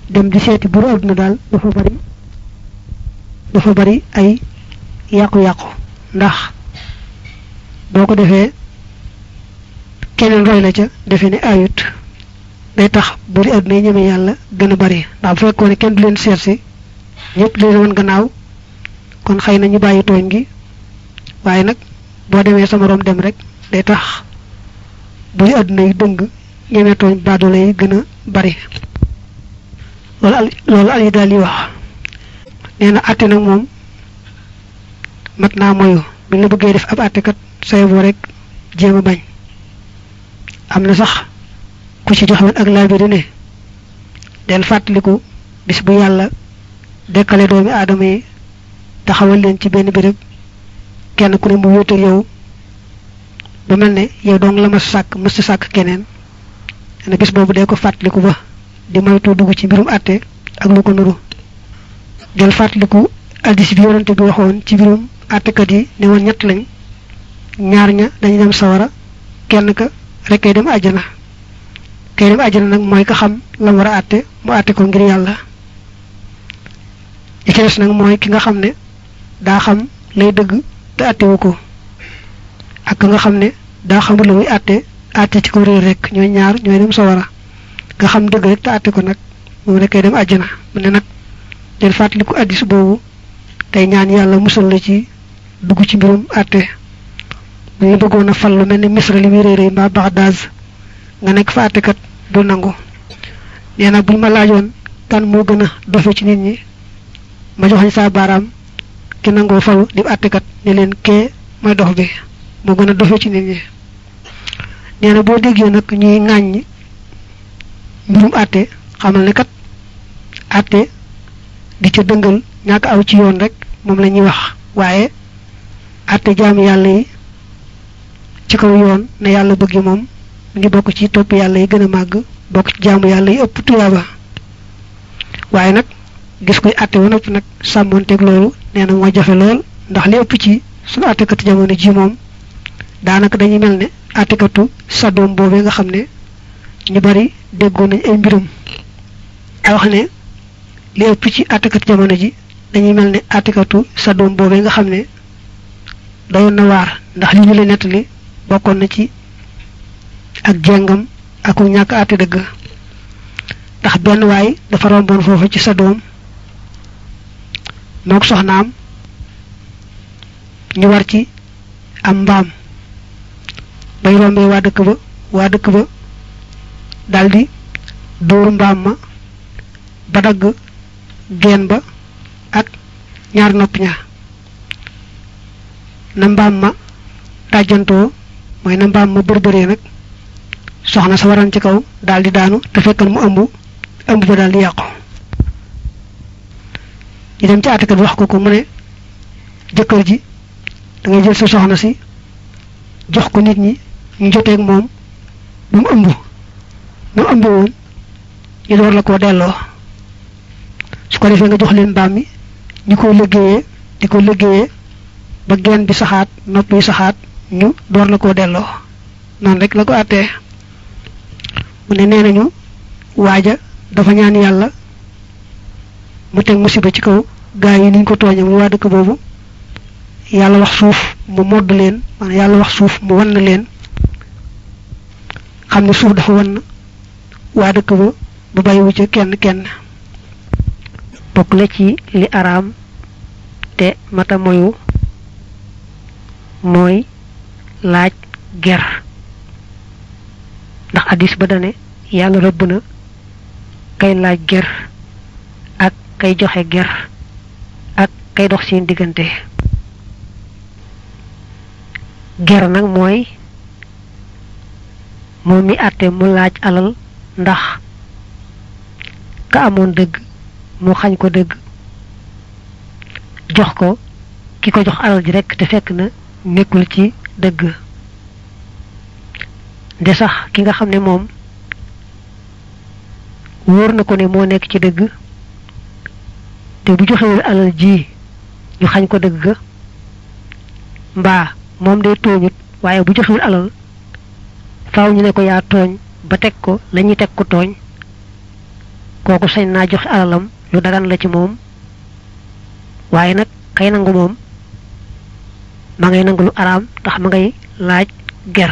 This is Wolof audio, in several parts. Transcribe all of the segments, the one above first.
dem di seeti buru àdduna daal dafa bari dafa bari ay yàqu-yàqu ndax boo ko defee keneen roy la ca defe ne ayut day tax buri àdduna yi ñeme yàlla gën a bari ndax bu fekkoon ne kenn du leen seet si ñëpp di leen woon gannaaw kon xëy na ñu bàyyi tooñ gi waaye nag boo demee sa moroom dem rek day tax buri àdduna yi dëng ñeme tooñ baadoole yi gën a bari loolu al loolu al yi daal yi wax nee na àtte nag moom mat naa moyu bi la bëggee def ab àttekat say boo rek jéem a bañ am na sax ku ci joxewoon ak laabiri ne del fàttaliku bis bu yàlla dekkale doomi aadama yi taxawal leen ci benn béréb kenn ku ne mu wéetal yow ba mel ne yow dong la ma sàkk mës sàkk keneen ne bis boobu dee ko fàttaliku ba di moytu dugg ci mbirum àtte ak lu ko nuru del fàttaliku addis bi yonante bi waxoon ci mbirum àttekat yi ne woon ñett lañ ñaar ña dañu dem sawara kenn ka rek kay dem àjjana kay dem àjjana nag mooy ka xam la war a àtte mu àtte ko ngir yàlla li ci des nag mooy ki nga xam ne daa xam lay dëgg te àttewu ko ak ka nga xam ne daa xamul la muy àtte àtte ci ko réer rek ñooy ñaar ñooy dem sawara nga xam dëgg rek te àtte ko nag moom rek kay dem àjjana mu ne nag del fàttaliku addis boobu tey ñaan yàlla musal la ci dugg ci mbirum àtte bu ñu bëggoon a fal lu mel ni misra li muy réeré mbaa Bagdad nga nekk fa àttekat du nangu nee na buñ ma laajoon kan moo gën a dofe ci nit ñi ma joxañ saa baaraam ki nangoo falu di àttekat ne leen kee mooy dox bi moo gën a dofe ci nit ñi nee na boo déggee nag ñuy ŋàññ mbirum àtte xamal ne kat àtte di ca dëngal ñàkk aw ci yoon rek moom la ñuy wax waaye àtte jaamu yàlla yi ci kaw yoon ne yàlla bëgg moom mu ngi bokk ci topp yàlla yi gën a màgg bokk ci jaamu yàlla yi ëpp tuyaaba waaye nag gis koy àtte wa nopp nag sàmmoonteeg loolu nee na moo jafe lool ndax li ëpp ci suñu àttekatu jamono ji moom daanaka dañuy mel ne àttekatu saddoom boobee nga xam ne ñu bari déggoon nañ ay mbirum ay wax ne li ëpp ci àttekat jamono ji dañuy mel ne àttekatu saddoom boobee nga xam ne doyoon na waar ndax li ñu leen nettali bokkoon na ci ak jengam ak ñàkk àtte dëgg ndax benn waay dafa romboon foofu ci sa doom mook soxnaam ñu war ci am mbaam bay rombee waa dëkk ba waa dëkk ba daldi dóor mbaam ma ba dagg geen ba ak ñaar nopp ña na mbaam ma dàjjantoo mooy na mbaam ma bërbëree nag soxna sa waran ci kaw daldi daanu te fekkan mu ëmb ëmb ba daldi yàqu ñu dem ci àttekat wax ko ko mu ne jëkkër ji da ngay jël sa soxna si jox ko nit ñi ñu joteeg moom ba mu ëmb ba mu ëmb woon ñu door la koo delloo su ko defee nga jox leen mbaam mi ñu ko liggéeyee di ko liggéeyee ba geen bi saxaat nopp yi saxaat ñu door la koo delloo noonu rek la ko àttee mu ne nee nañu waaja dafa ñaan yàlla mu teg musiba ci kaw gaa yi niñ ko tooñe mu waa dëkk boobu yàlla wax suuf mu modd leen maanaam yàlla wax suuf mu wan na leen xam ne suuf dafa wan waa dëkk ba ba bàyyiwu ca kenn kenn bokk na ci li araam te mata moyu mooy laaj ger ndax addis ba dane yàlla rëbb na kay laaj ger ak kay joxe ger ak kay dox seen diggante ger nag mooy moom mi àtte mu laaj alal ndax ka amoon dëgg mu xañ ko dëgg jox ko ki ko jox alal ji rekk te fekk na nekkul ci dëgg de sax ki nga xam ne moom wóor na ko ne moo nekk ci dëgg te bu joxewul alal ji ñu xañ ko dëgg ga mbaa moom day tooñut waaye bu joxewul alal faaw ñu ne ko yaa tooñ ba teg ko lañuy teg ko tooñ kooku sañ naa joxe alalam lu dagan la ci moom waaye nag kay nangu moom ma ngay nangu lu araam ndax ma ngay laaj ger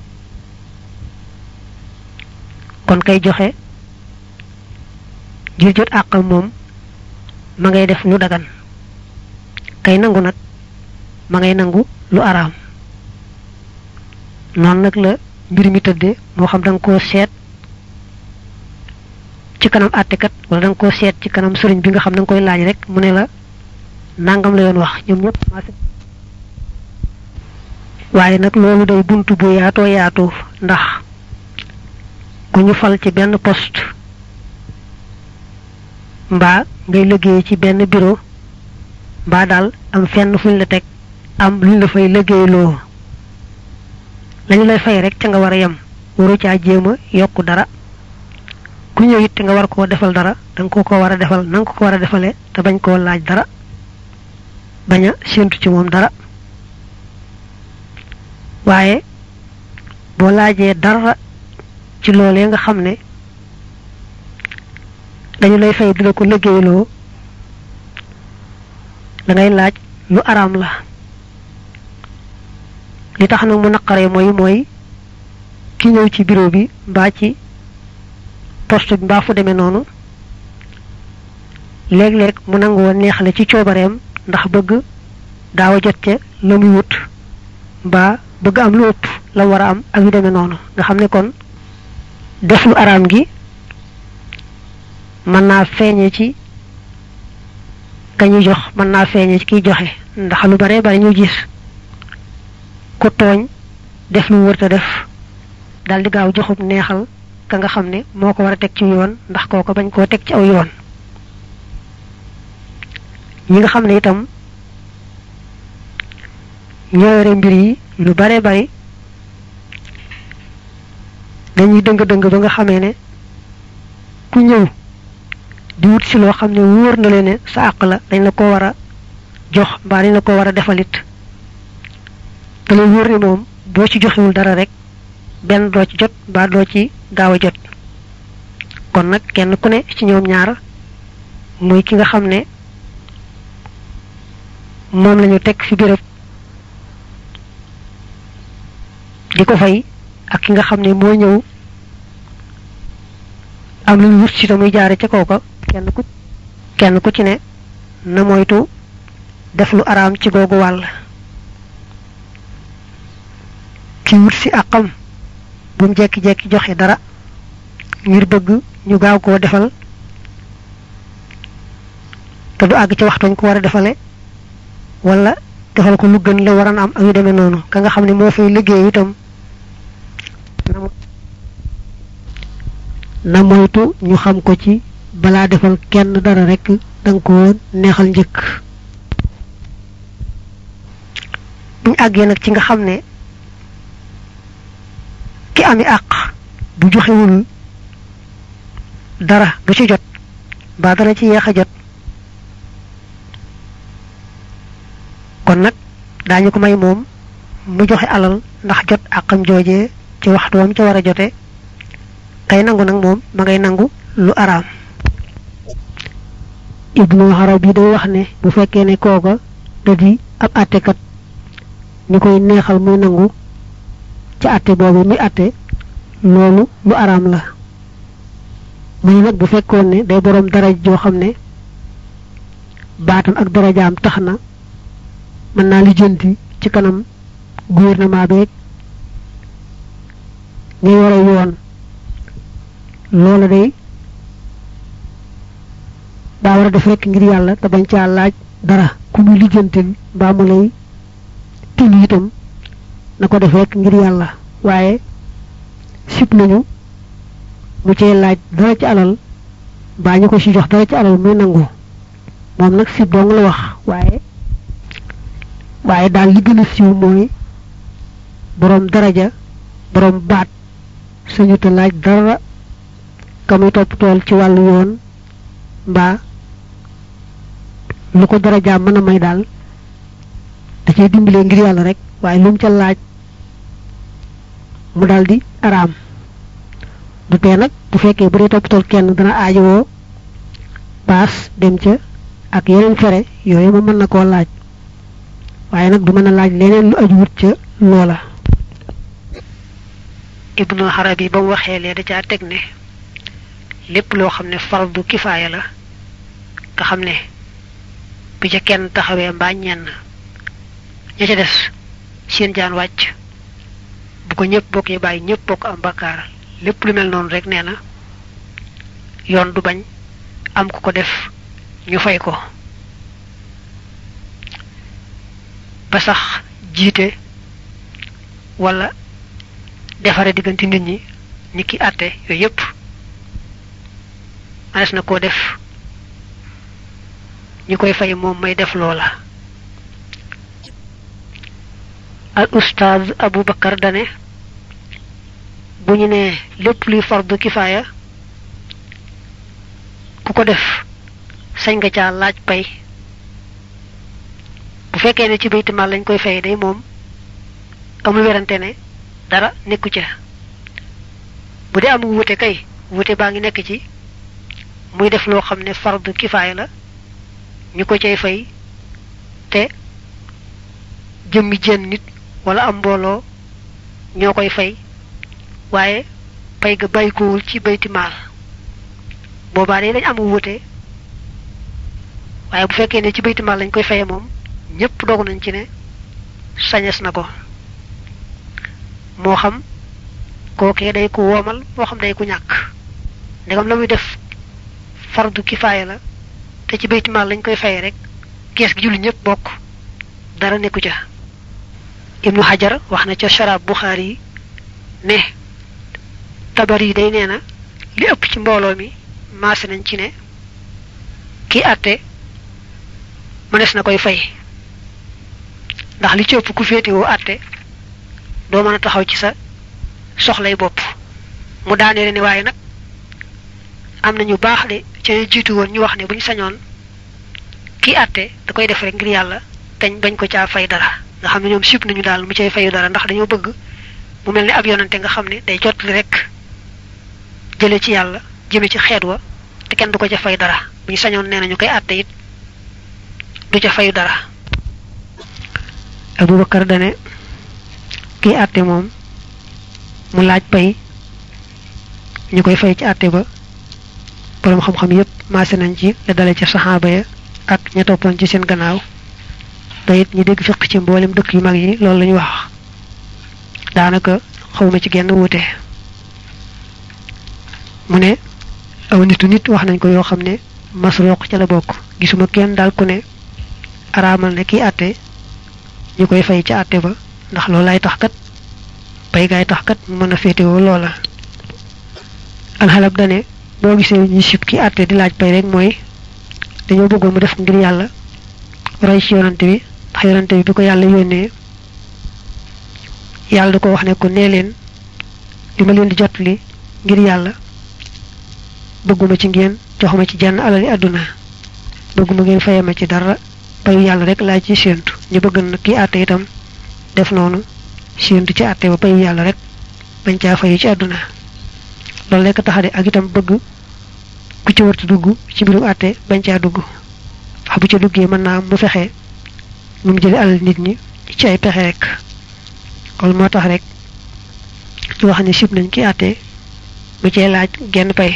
kon kay joxe ngir jot àqam moom ma ngay def lu dagan kay nangu nag ma ngay nangu lu araam noonu nag la mbir mi tëdde moo xam da nga koo seet ci kanam àttekat wala da nga koo seet ci kanam sëriñ bi nga xam da nga koy laaj rek mu ne la nangam la yoon wax ñoom ñëpp waaye nag loolu day buntu bu yaatoo yaatu ndax ku ñu fal ci benn poste mbaa ngay liggéey ci benn bureau mbaa daal am fenn fuñ la teg am luñ la fay liggéeyloo lañu lay fay rek ca nga war a yem waru caa jéem a yokk dara ku ñëw it te nga war koo defal dara danga ko ko war a defal nanga ko ko war a defale te bañ koo laaj dara bañ a séentu ci moom dara waaye boo laajee dara ci loolee nga xam ne dañu lay fay di la ko liggéeyloo da ngay laaj lu araam la li tax nag mu naqaree mooy mooy ki ñëw ci bureau bi mbaa ci poste bi mbaa fu demee noonu léeg-léeg mu nangu woon neexale ci coobareem ndax bëgg gaaw a jot ca la muy wut mbaa bëgg am lu ëpp la war a am ak yu demee noonu nga xam ne kon def lu araam gi mën naa feeñe ci kañuy jox mën naa feeñe ci kiy joxe ndax lu bare bare ñu gis ku tooñ def lu wërta def daldi gaaw joxub neexal ka nga xam ne moo ko war a teg ci yoon ndax kooko bañ koo teg ci aw yoon ñi nga xam ne itam ñooyore mbir yi lu bare bari dañuy dëng-dëng ba nga xamee ne ku ñëw di wut si loo xam ne wóor na leen ne sa àq la dañ la ko war a jox mbaa dañ la ko war a defalit te la wóor ne moom boo ci joxewul dara rek benn doo ci jot mbaa doo ci gaaw a jot kon nag kenn ku ne ci ñoom ñaar muy ki nga xam ne moom lañu teg fi béréb di ko fay ak ki nga xam ne moo ñëw am lu ñu wut ci tamuy jaare ca kooka kenn ku kenn ku ci ne na moytu def lu araam ci googu wàll ki wut si àqam bu mu jekki-jekki joxe dara ngir bëgg ñu gaaw koo defal te du àgg ci waxtuñ ko war a defale wala defal ko lu gën la waran am ak yu demee noonu ka nga xam ne moo fay liggéey itam na moytu ñu xam ko ci balaa defal kenn dara rek danga ko neexal njëkk buñ àggee nag ci nga xam ne ki ami àq bu joxewul dara du ci jot mbaa dana ci yeex a jot kon nag daañu ko may moom mu joxe alal ndax jot àqam joojee ci waxtu wam ca war a jote kay nangu nag moom ma ngay nangu lu araam ibnu arabi day wax ne bu fekkee ne kooka da di ab àttekat ñu koy neexal muy nangu ci àtte boobu muy àtte loolu lu araam la mu ne nag bu fekkoon ne day boroom daraj joo xam ne baatam ak darajaam tax na mën naa lijjanti ci kanam gouvernement beeg ñu yore yoon loola day daa war a def rekk ngir yàlla te bañ caa laaj dara ku muy lijjantil mbaa mu lay tin itam na ko def rekk ngir yàlla waaye sib nañu mu cee laaj dara ci alal mbaa ñu ko ci jox dara ci alal muy nangu moom nag sib dong la wax waaye waaye daal li gën a siiw mooy boroom daraja boroom baat suñu te laaj dara ka muy topp tool ci wàllu yoon mbaa lu ko darajaam mën a may daal da cay dimbalee ngir yàlla rek waaye lu mu ca laaj mu daldi araam du tee nag bu fekkee bu dee topp tool kenn dana aajowoo paas dem ca ak yeneen fere yooyu ma mën na koo laaj waaye nag du mën a laaj leneen lu aju wut ca loola ibnu xarabi ba mu waxee lee da caa teg ne lépp loo xam ne fardu kifaaya la nga xam ne bu ca kenn taxawee mbaa ñenn ña ca des seen jaan wàcc bu ko ñëpp bokkee bàyyi ñëpp bokk am bakkaar lépp lu mel noonu rek nee na yoon du bañ am ku ko def ñu fay ko ba sax jiite wala defare diggante nit ñi ni ki àtte yooyu yépp manes na koo def ñu koy fay moom may def loola al ustaaz abu bakar dane bu ñu nee lépp luy fardu kifaaya ku ko def sañ nga caa laaj pay bu fekkee ne ci baytimaal lañ koy fay day moom amul werante ne dara nekku ca bu dee am wute kay wute baa ngi nekk ci muy def loo xam ne fardu kifaaya la ñu ko cay fay te jëmmi jenn nit wala am mbooloo ñoo koy fay waaye pay ga bàyyikoowul ci baytimaal boobaa day dañ am wute waaye bu fekkee ne ci baytimaal lañ koy faye moom ñépp doog nañ ci ne sañes na ko moo xam kookee day ku woomal moo xam day ku ñàkk ndegam la muy def fardu kifaaya la te ci baytimaal lañ koy faye rek kees gi julli ñépp bokk dara nekku ca ibnu xajar wax na ca sharab buxaari yi ne tabar yi day nee na li ëpp ci mbooloo mi maase nañ ci ne ki àtte mënees na koy fay ndax li ci ëpp ku féetewoo àtte doo mën a taxaw ci sa soxlay bopp mu daanee ne waaye nag am na ñu baax de ca jiitu woon ñu wax ne bu ñu sañoon kii àtte da koy def rek ngir yàlla teñ bañ ko caa fay dara nga xam ne ñoom sib nañu daal mu cay fayu dara ndax dañoo bëgg mu mel ni ab yonante nga xam ne day jotli rek jële ci yàlla jëme ci xeet wa te kenn du ko ca fay dara bu ñu sañoon nee nañu koy àtte it du ca fayu dara abubakar dane kii àtte moom mu laaj pay ñu koy fay ci àtte ba borom xam-xam yépp maase nañ ci la dale ca saxaaba ya ak ña toppoon ci seen gannaaw te it ñu dégg fiq ci mboolem dëkk yu mag yi loolu la ñu wax daanaka xawma ci genn wuute mu ne aw nitu nit wax nañ ko yoo xam ne masroq ca la bokk gisuma kenn daal ku ne araamal ne kii àtte ñu koy fay ci àtte ba ndax loolu lay tax kat pay gaay tax kat mu mën a féetewoo loola alxalab dane boo gisee ñu sib ki àtte di laaj pay rek mooy dañoo bëggoon mu def ngir yàlla roy ci yonante bi ndax yonante bi bi ko yàlla yónnee yàlla da ko wax ne ko nee leen li ma leen di jot li ngir yàlla bëgguma ci ngeen joxuma ci jenn alali àdduna bëgguma ngeen fayema ci dara payu yàlla rek laa ci séentu ñu bëgg na kii àtte itam def noonu séentu ci àtte ba payu yàlla rek bañ caa fayu ci àdduna loolu rekk taxade ak itam bëgg ku ci wartu dugg ci mbirum àtte bañ caa dugg wax bu ca duggee mën naa mu fexe nu mu jële alal nit ñi ci ay pexe rek loolu moo tax rek ñu wax ne sib nañ ki àtte mu cee laaj genn pay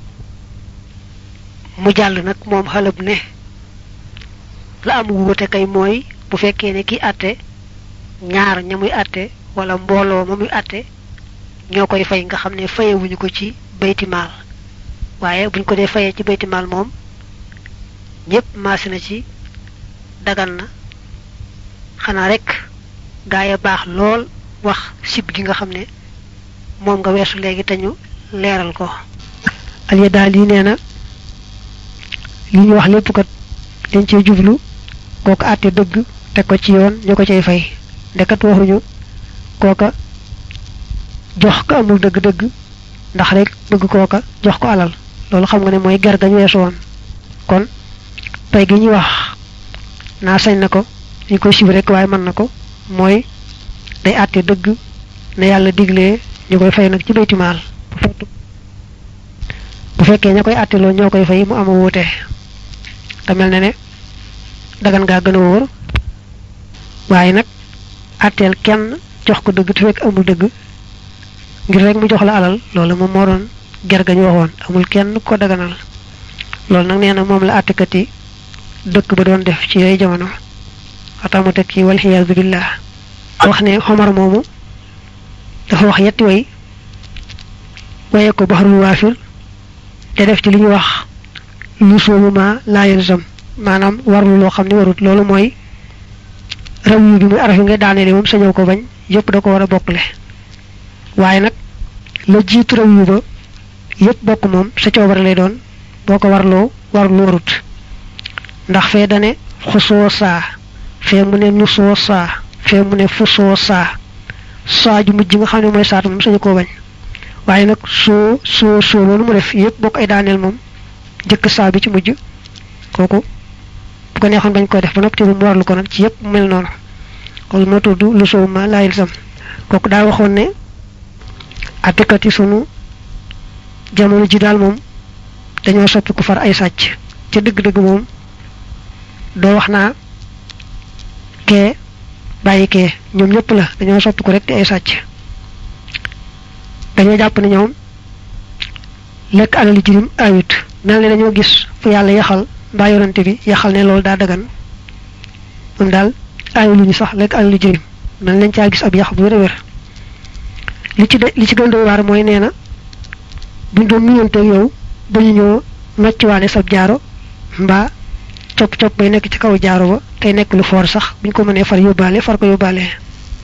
mu jàll nag moom xalab ne la am wuute kay mooy bu fekkee ne ki àtte ñaar ña muy àtte wala mbooloo ma muy àtte ñoo koy fay nga xam ne fayewuñu ko ci baytimaal waaye buñ ko dee fayee ci baytimaal moom ñépp maasi na ci dagan na xanaa rek gaa ya baax lool wax sib gi nga xam ne moom nga weesu léegi te ñu leeral ko aliya daal yi nee na li ñu wax lépp kat dañ cee jublu kooka àtte dëgg teg ko ci yoon ñu ko cay fay ndekat waxuñu kooka jox ko amul dëgg-dëgg ndax rek bëgg kooka jox ko alal loolu xam nga ne mooy ger gañ weesu woon kon pay gi ñuy wax naa sañ na ko ñu koy sib rek waaye mën na ko mooy day àtte dëgg ne yàlla diglee ñu koy fay nag ci baytimaal bu fekkee ña koy àtteloo ñoo koy fay mu ama wuute te mel ne ne dagan ngaa gën a wóor waaye nag atteel kenn jox ko dëgg te fekk amul dëgg ngir rek mu jox la alal loolu moom moo doon ger gañ waxoon amul kenn ko daganal loolu nag nee na moom la àttekat yi dëkk ba doon def ci yooyu jamono waxtamu teg ci wal xiyaadu billah wax ne xomar moomu dafa wax yetti way waye ko baxarul waafir te def ci li ñu wax lu soobu ma laa yelsam maanaam warlu loo xam ne warut loolu mooy raw yu bi muy araf yi nga daaneele moom sañoo ko bañ yépp da ko war a bokkle waaye nag la jiitu raw yu ba yépp bokk moom sa coobare lay doon boo ko warloo warlu warut ndax fee dane xusoo saa fee mu ne nu soo saa fee mu ne fu soo saa saa ju mujj nga xam ne mooy saatu moom sañu koo bañ waaye nag soo soo soo loolu mu def yépp bokk ay daaneel moom jëkk saa bi ci mujj kooku bu ko neexoon bañ koy def ba noppi te mu warlu ko nag ci yépp mel noonu loolu moo tudd lu soow ma laayil sam kooku daa waxoon ne attekat yi sunu jamono ji daal moom dañoo soppi ku far ay sàcc ca dëgg-dëgg moom doo wax naa kee bàyyi kee ñoom ñëpp la dañoo soppi ko rek te ay sàcc dañoo jàpp ne ñoom lekk alali jirim ayut mel ne dañoo gis fu yàlla yaxal mbaa yorante bi yaxal ne loolu daa dagan moom daal ayu lu ñu sax lekk alali jirim mel nañ caa gis ab yax bu wér a wér li ci de li ci gën doy waar mooy nee na buñ doon nuyonteeg yow ba ñu ñëw noccuwaale sab jaaro mbaa copp copp bay nekk ci kaw jaaro ba tey nekk lu foor sax buñ ko mënee far yóbbaale far ko yóbbaale